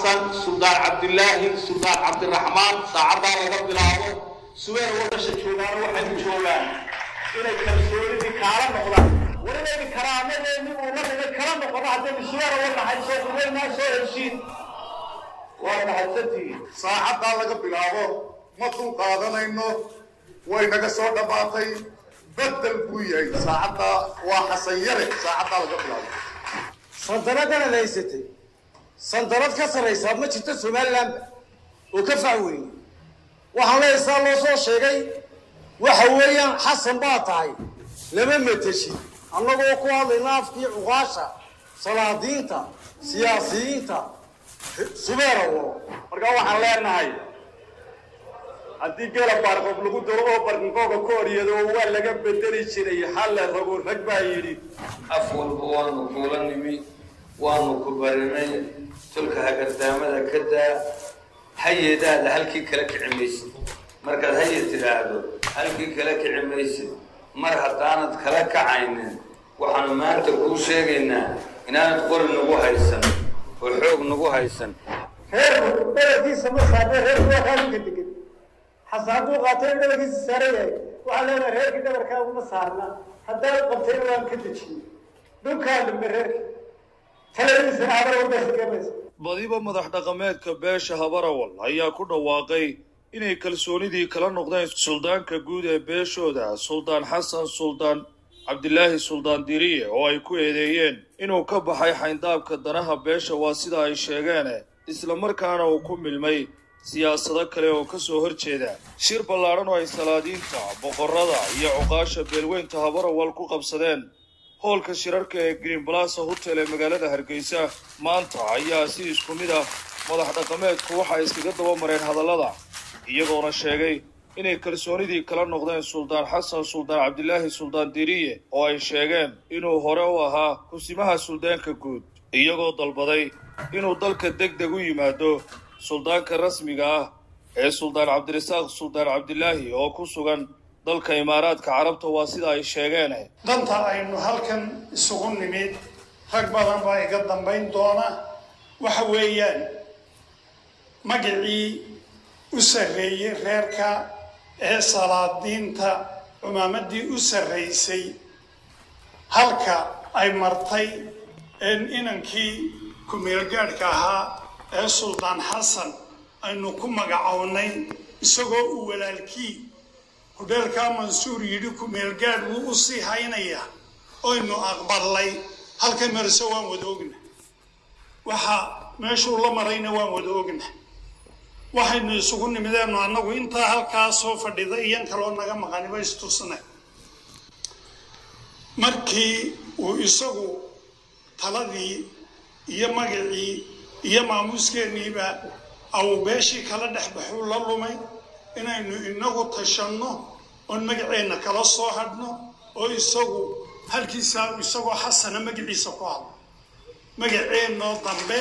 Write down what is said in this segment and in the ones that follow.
xasan suldaan cabdilaahi suldaan cabdiraxmaan saacaddaa laga bilaabo subeer wadasha joogaana waxay u joogaan inay kalsoonidii kaala noqdaan warinayni karaamadeenni uunanaga kala noqono haddaynu subeer uga nahay soo qubaynaa soo heshiin waa mahadsantihiin saacaddaa laga bilaabo ma dul qaadanayno way naga soo dhammaatay bedel buu yahay saacaddaa waa xasan yare saacaddaa laga bilaabo sandaladanaad haysatay sandarad ka sarraysaa ma jirto somalilandba oo ka fac weyne waxaan leeyahay saa loo soo sheegay waxa weeyaan xasan baa tahay lama mateshid annagoo ku hadlayna afkii cuqaasha salaadiinta siyaasiyiinta subeerawo markaa waxaan leenahay haddii gela baarqof lagu daro oo barqinkooga ka horyado waa laga bedeli jiray halla rago rag baa yidhi af walba waanu kuula nimi waanu ku barinay tulka hagardaamada ka daa hayedaada halkii kala kici maysid markaad haye tidhaahdo halkii kala kici maysid mar haddaanad kala kacaynin waxaanu maanta kuu sheegaynaa inaanad qori nagu haysan oo xoog nagu haysan reerku dhabarkiisa ma saarna reerku waa kaalinka degan xasan hadduu qaatay in dhabarkiisa saaran yahay waxaan leenahay reerkii dhabarkaagu ma saarna haddaad qabtayna waan ka dejiyey dhulkaa dhimbe reerka taladiisana habar wadasa gamaysa badiba madax dhaqameedka beesha habarawal ayaa ku dhawaaqay inay kalsoonidii kala noqdeen suldaanka guud ee beeshooda suldaan xasan suldaan cabdilaahi suldaan diriye oo ay ku eedeeyeen inuu ka baxay xayndaabka danaha beesha waa sida ay sheegeen islamarkaana uu ku milmay siyaasado kale oo ka soo horjeeda shir ballaadhan oo ay salaadiinta boqorrada iyo cuqaasha beelweynta habarawal ku qabsadeen hoolka shirarka ee green balasa hotel ee magaalada hargeysa maanta ayaa si isku mid ah madax dhaqameedku waxay iskaga daba mareen hadallada iyagoona sheegay inay kalsoonidii kala noqdeen suldaan xasan suldaan cabdilaahi suldaan diriye oo ay sheegeen inuu hore u ahaa kusimaha suldaanka guud iyagoo dalbaday inuu dalka deg deg u yimaado suldaanka rasmiga ah ee suldaan cabdirasaaq suldaan cabdilaahi oo ku sugan dalka imaaraadka carabta waa sida ay sheegeen danta aynu halkan isugu nimid rag badan baa iga dambayn doona waxa weeyaan magacii u sarreeyey reerka ee salaadiinta cumaamadii u sarraysay halka ay martay inankii ku-meelgaadhka ahaa ee suldaan xasan aynu ku magacownay isagoo uu walaalkii hudheelkaa mansuur yidhi ku-meelgaadh wuu u sii haynayaa oynu aqbalnay halkay marse waan wada ogna waxa meeshuu la marayna waan wada ogna waxaynu isugu nimideennu annagu intaa halkaa soo fadhida iyan kaloo naga maqaniba istusnay markii uu isagu taladii iyo magacii iyo maamuuskeeniiba au beeshii kala dhex baxuu la lumay inaynu inagu tashanno oon magaceenna kala soo hadhno oo isagu halkiisaa isagoo xasana magaciisa ku hadlo magaceennoo dambe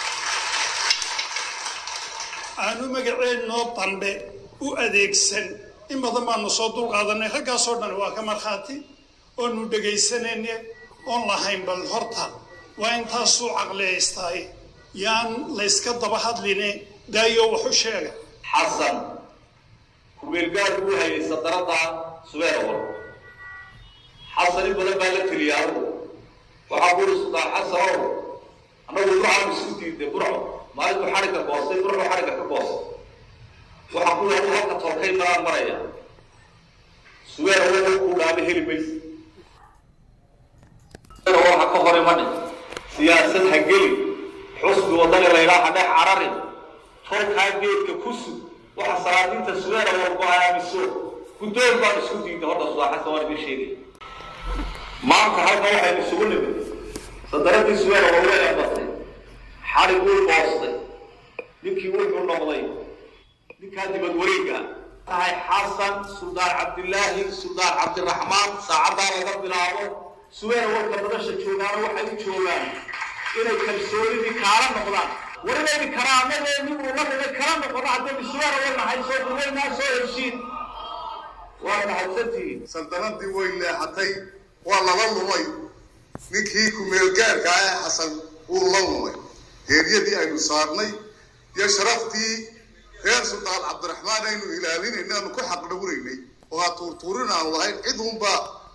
aanu magaceennoo dambe u adeegsan in badan baanu soo dulqaadanay raggaasoo dhan waa ka markhaati oonu dhegaysanayne oon lahayn bal horta waa intaasuu caqliyaystaay yaan layska daba hadline daayo waxu sheega xasan kumeelgaad uu hayay sadarada subeerawal xasan in badan baa la teliya anugu waxaa ku uri suldaan xasanow annagu burcaanu isku diiday burco maalintu xadhigga goostay burco xadhigga ka goostay waxaa ku yidhi halka tolkay maraan maraya subeerawal kuu dhaama heli maysa subeerawal ha ka hor imanin siyaasad ha gelin xusbi wadani laydhaa ha dhex cararin tolkaa geedka ku sug waxa salaadiinta suweera walba aamiso guddoon baan isku diiday horta sudaa xasan waan idin sheegay maanta halkan waxaynu isugu nimid sadaradii suweera waa way ambatay xadhig wuu boostay ninkii wuxuu noqday ninkaa dibad wareega tahay xasan suldaan cabdilaahi suldaan cabdiraxmaan saacaddaa laga bilaabo suweera walka badasha joogaana waxay u joogaan inay kalsoonidii kaala noqdaan warinayni karaamadeenni uunanaga kala noqono haddaynu suweera wa nahay soo qubaynaa soo heshiin waa mahadsantihiin saldanadii way leexatay waa lala lumay ninkii ku-meelgaarka ah ee xasan wuu la lumay heeryadii aynu saarnay iyo sharaftii reer sultaan cabdiraxmaan aynu ilaalinayna aanu ku xaqdhowraynay oo ha tuurtuurin aanu lahayn cid unba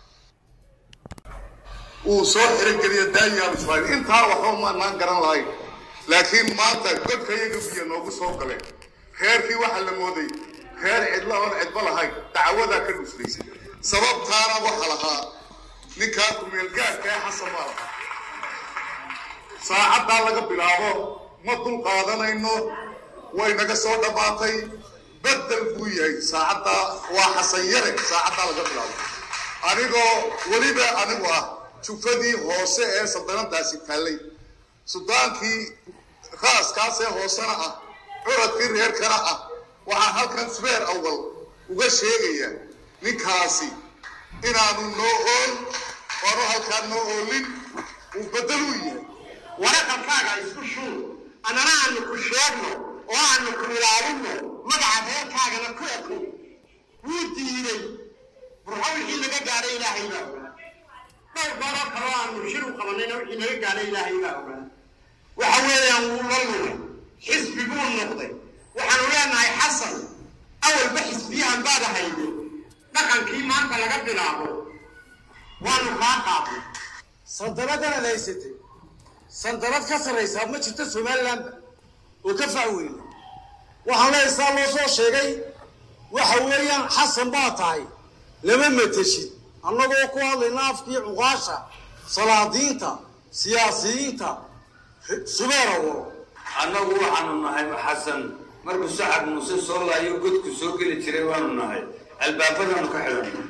uu soo xirogeliyo daayaan ismaaciil intaa waxba maanaan garan lahayn laakiin maanta godka iyaga biyo noogu soo galeen reerkii waxaa la mooday reer cidla oon cidba lahayn dacwadaa ka dhuflaysay sababtaana waxa lahaa ninkaa kumeelgaarka ee xasan baa lahaa saacaddaa laga bilaabo ma dul qaadanayno way naga soo dhammaatay bedel buu yahay saacaddaa waa xasan yare saacaddaa laga bilaabo anigoo weliba anigu ah jufadii hoose ee saldanadaasi taallay sudaankii raaskaasee hoosena ah curadkii reerkana ah waxaan halkan sbeer awal uga sheegayaa ninkaasi inaanu noo ool oonu halkaan noo oolin uu bedel u yahay waraqankaaga isku shuur annana aanu ku sheegno oo aanu ku ilaalinno magaca reerkaagana ku eko wuu diiday burxo wixii laga gaadhay ilaahay baa ogaa dhowr gooroo kaloo aanu shir u qabanayna wixii laga gaadhay ilaahay baa ogaa waxa weeyaan wuu la lumay xisbi buu noqday waxaanu leenahay xasan awalba xisbiyahan baad ahayde dhaqankii maanta laga bilaabo waanu kaa qaadnay sandaladanaad haysatay sandalad ka sarraysaa ma jirto somalilandba oo ka fac weyne waxaan leehay saa loo soo sheegay waxa weeyaan xasan baa tahay lama mateshid annagoo ku hadlayna afkii cuqaasha salaadiinta siyaasiyiinta subeera waro annagu waxaanu nahay xasan markuu sacad muuse soo laayo godku soo geli jiray waanu nahay albaabadaanu ka xidhanay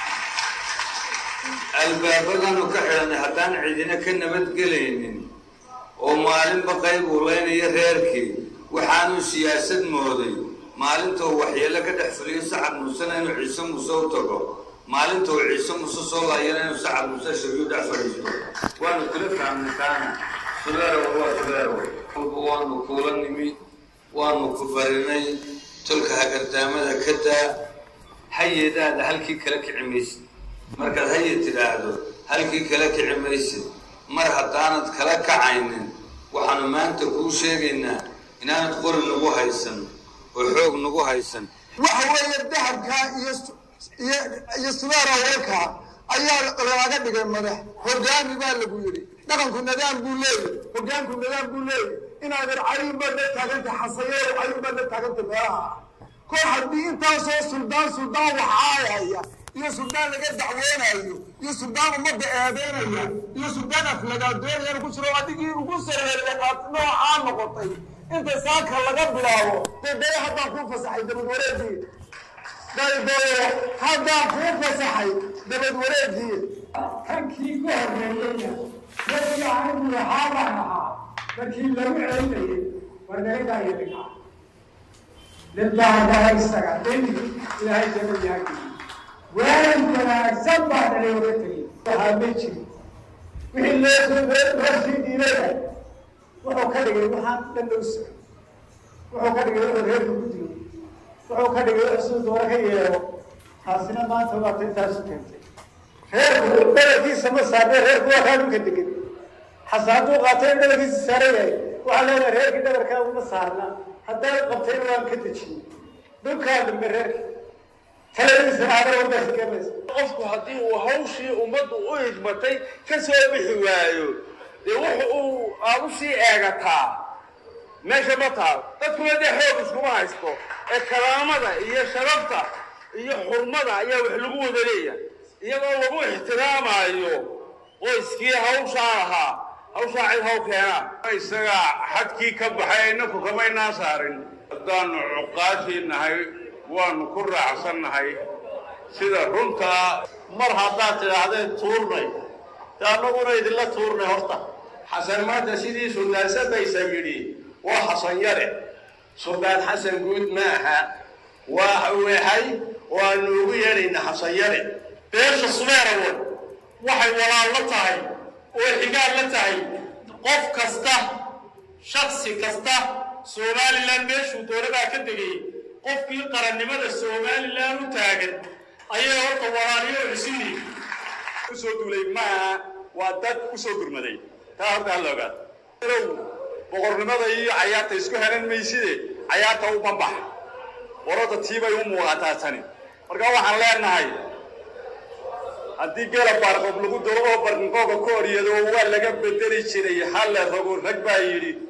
albaabadaanu ka xidhanay haddaan cidina ka nabadgelaynin oo maalinba qayb uu leynayo reerkii waxaanu siyaasad mooday maalintuu waxyeelo ka dhex fuliyo sacad muusena inuu ciise muuse u tago maalinta uu ciise muuse soo laayana inuu sacad muuse shariyu dhex fadhiisto waanu kula fahmnay taana subeerow waa subeerow walba waanu kuula nimi waanu ku barinay tolka hagardaamada ka daa hayedaada halkii kala kici maysid markaad haye tidhaahdo halkii kala kici maysid mar haddaanad kala kacaynin waxaanu maanta kuu sheegaynaa inaanad qori nagu haysan oo xoog nagu haysan waxa weeye dahabkaa iyo iyo iyo subeera warkaa ayaa looga dhigay madax hogaami baa lagu yidhi dhaqanku nadaam buu leeyahy hogaanku nadaam buu leeyahy inaadan cayun baad la taaganta xasayeero cayun baad la taaganta meelaha kor haddii intaasoo suldaan suldaan waxaayaya iyo suldaan laga dacweynayo iyo suldaan ummadda eedeynaya iyo suldaan aflagaadoonayana ku jiro adigii ugu sareeya aad noocaa noqotay inta saaka laga bilaabo dee daya haddaan kuu fasaxay dabad wareegii daydayo haddaan kuu fasaxay dabad wareegii halkii ku horreeyeyna dadkii anigu lahaa baan ahaa markii lagu celinayay war naga daaya dad baa haddaa isaga deni ilaahay jabadyaagi waalan wanaagsan baa dhalay oga tegey waxaa ma jiri wixii loosii diidaya wuxuu ka dhigay waxaan dhan loo socon wuxuu ka dhigay wuxuu reerka ku dilo wuxuu ka dhigay wuxuu siduu doona ka yeelo taasina maanta waa tintaasu keentay reerku dhabarkiisa ma saarne reerku waa kaa dhulka degan xase hadduu qaatay in dhabarkiisa saaran yahay waxaa leedahay reerkii dhabarkaa uma saarna haddaad qabtayna waan ka dejiyey dhulkaa dambe reerka taladiisa aada wadanka gamaysa qofku haddii uu hawshii ummaddu u hidmatay ka soo bixi waayo dee wuxu uu aad u sii eegataa meesha ma taal dadkuna dee xoog iskuma haysto ee karaamada iyo sharafta iyo xurmada ayaa wax lagu wada leeyahay iyadoo lagu ixtiraamayo qoyskii hawshaa lahaa hawshaa cid haw keenaa isaga xadkii ka baxay inaku kamaynaa saarin haddaanu cuqaashii nahay waanu ku raacsan nahay sida runtaa mar haddaad tidhaahdeen tuurnay de annaguna idinla tuurnay horta xasan maanta sidii suldaan sabaysa yidhi waa xasan yare suldaan xasan guud ma aha waa weexay waanu ugu yeedhayna xasan yare beesha sumeerawood waxay walaal la tahay oo xigaal la tahay qof kasta shaksi kasta somalilan meeshuu dowladaa ka degay qofkii qarannimada somalilan u taagan ayay horta walaaliyo cusini usoo duulay maaha waa dad usoo gurmaday taa horta hala ogaado boqornimada iyo cayaarta isku helan mayside cayaarta u banbax warada tiibay u muuqataa tani marka waxaan leenahay haddii gela baarqoob lagu dalo oo barqinqooga ka horyado waa laga bedeli jiray halle rago rag baa yidhi